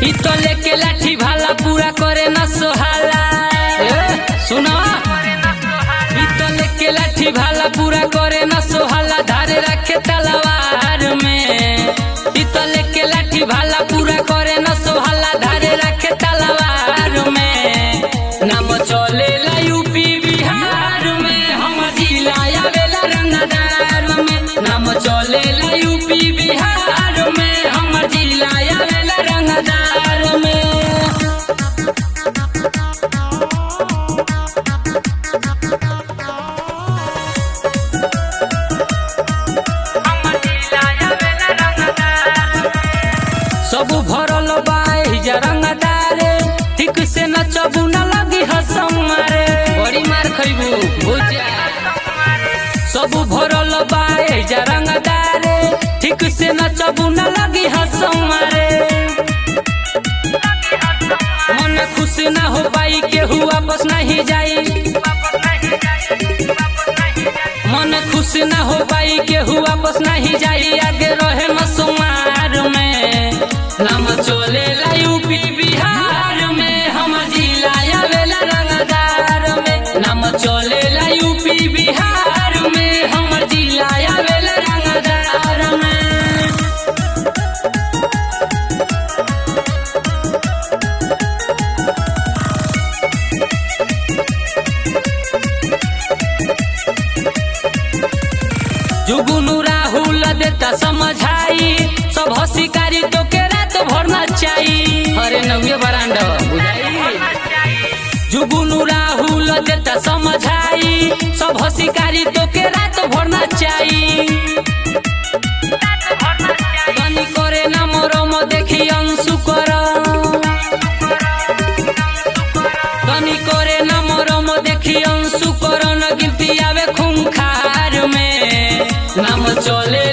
इ तो लेके लाठी भाला पूरा करे न सोहाला ए, सुनो इ तो लेके लाठी भाला पूरा करे न सोहाला धारे रखे तलवार में इ तो लेके लाठी भाला पूरा करे न सोहाला धारे रखे तलवार में नाम चलेला यूपी बिहार में हम जिला आवेला रंगदार में नाम चलेला यूपी बिहार में हम जिला आवेला रंगदार में सब भरल बा एहिजा रंगदारे ठीक से नचबू न लगी हसम मारे बड़ी मार खइबू भुजा सब भरल बा एहिजा रंगदारे ठीक से नचबू न लगी हसम मारे मन खुश ना हो पाई केहू वापस नहीं जाई मन खुश ना हो पाई केहू वापस नहीं जाई आगे रहे मसुमार में नाम चले यूपी बिहार में हम जिला आवेला रंगदार में नाम चले यूपी बिहार में हम जिला आवेला रंगदार में जुगुनु राहुल देता समझाई सब हसिकारी तो के रात भर नचाई अरे नव्य बरांड बुझाई जुगुनु राहुल देता समझाई सब हसिकारी तो के रात भर नचाई तनी करे ना मरम देखी अंशु कर तनी करे ना मरम देखी अंशु कर न गिनती आवे खूंखार में नाम चले